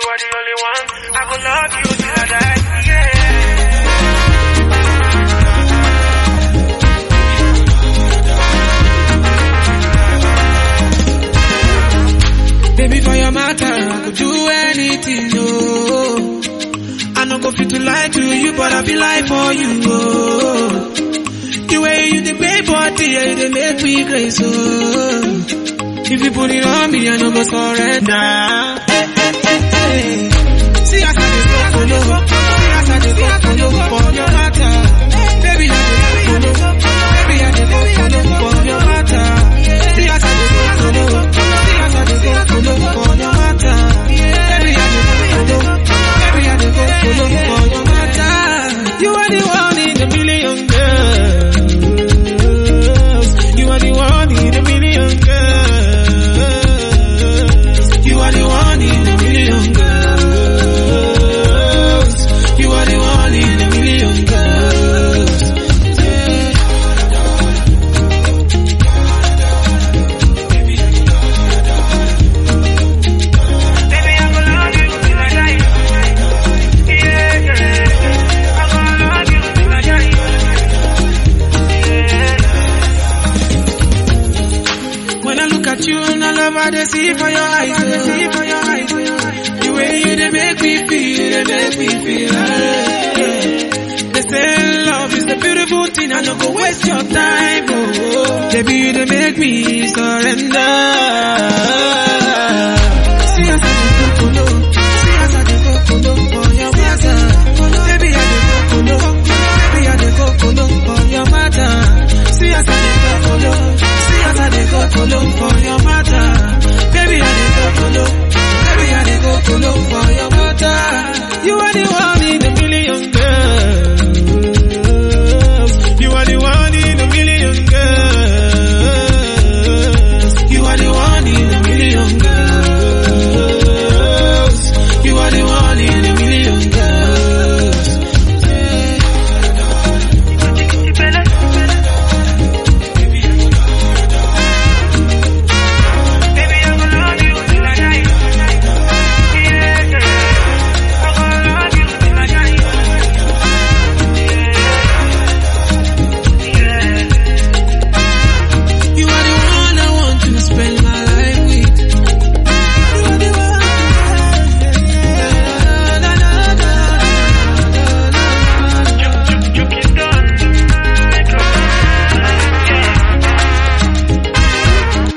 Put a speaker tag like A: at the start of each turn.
A: are the only one. I go love you till I die. Yeah.
B: Baby, for your matter, I could do anything, no. I no go fit to lie to you, but I be lie for you, oh. The way you the pay body, yeah, you dey make me crazy, oh. If you put it on me, I no go surrender. Eh, eh, eh, eh. See as I dey go follow, see as I dey go follow for your matter. Baby, I dey go follow, baby, I dey go follow for your matter. See as I dey go follow, see as I dey go follow for your matter. Baby, I dey go follow, baby, I dey go follow for your matter. You are the one in a million girls. You are the one in a million girls. You are the one in a million girls. You are the one in a million girls. Yeah.
A: Baby, I go love you till I die. Yeah, yeah. I go love you till I die. Yeah.
B: When I look at you and I love how they see for your eyes, they see for your eyes. The way you they make me feel, they make me feel. eh. They say love is a beautiful thing, I no go waste your time, oh. Baby, you they make me surrender.